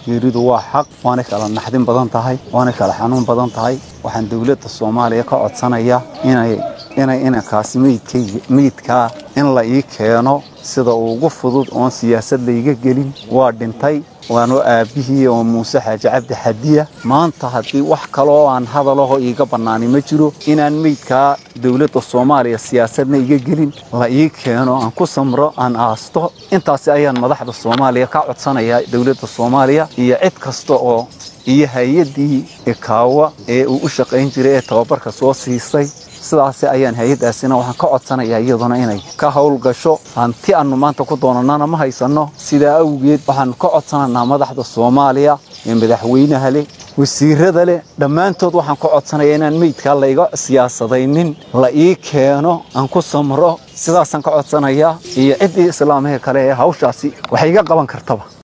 geeridu waa xaq waana kala naxdin badan tahay waana kala xanuun badan tahay waxaan dowladda soomaaliya ka codsanayaa inay inay inankaasi meydkayga meydkaa in la ii keeno sida ugu fudud oon siyaasad layga gelin waa dhintay waanoo aabbihii oo muuse xaaji cabdi xadiya maanta haddii wax kaloo aan hadalaho iiga bannaani ma jiro inaan meydkaa dowladda soomaaliya siyaasadna iga gelin la ii keeno aan ku samro aan aasto intaasi ayaan madaxda soomaaliya ka codsanayaa dowladda soomaaliya iyo cid kasta oo iyo hay-addii ikaawa ee uu u shaqayn jiray ee tababarka soo siisay sidaasi ayaan hay-addaasina waxaan ka codsanayaa iyaduna inay ka howlgasho hanti aannu maanta ku doonannana ma haysanno sidaa awgeed waxaannu ka codsanaynaa madaxda soomaaliya ee madaxweynaha leh wasiirada leh dhammaantood waxaan ka codsanayaa inaan meydkaa layga siyaasadaynin la ii keeno aan ku samro sidaasaan ka codsanayaa iyo ciddii islaamahee kale ee hawshaasi wax iga qaban kartaba